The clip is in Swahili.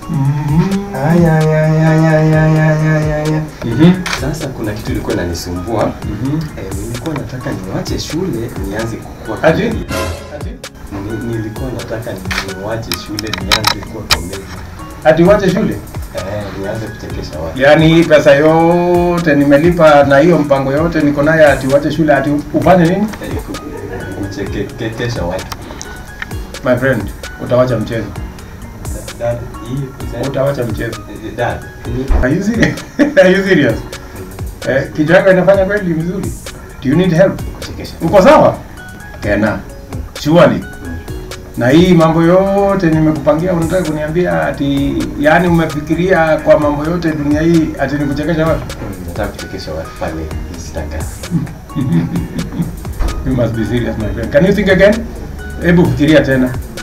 Aya, aya, aya, aya, aya, aya, aya, aya. Mhm. Sasa kuna kitu ilikuwa inanisumbua. Mhm. Eh, nilikuwa nataka niwache shule nianze kukua Ati? comedian. Ati? Ni- Nilikuwa nataka niwache shule nianze kuwa comedian. Ati uache shule? Eh, nianze kuchekesha watu. Yaani hii pesa yote nimelipa na hiyo mpango yote niko naye ati uache shule ati ufanye nini? Eh, ku- kuchekesha watu. My friend, utawacha mchezo. Dad, hii pesa- Utawacha mchezo. Eh, Dad, ni- Are you serious? Are you serious? Eh, kichwa yako inafanya kweli vizuri? Do you need help? kuchekesha. Uko sawa? Kena. Surely. Na hii mambo yote nimekupangia unataka kuniambia ati yani umefikiria kwa mambo yote dunia hii ati nikuchekesha watu? Mm, Nataka kuchekesha watu pale Instagram. You must be serious my friend. Can you think again? Hebu fikiria tena.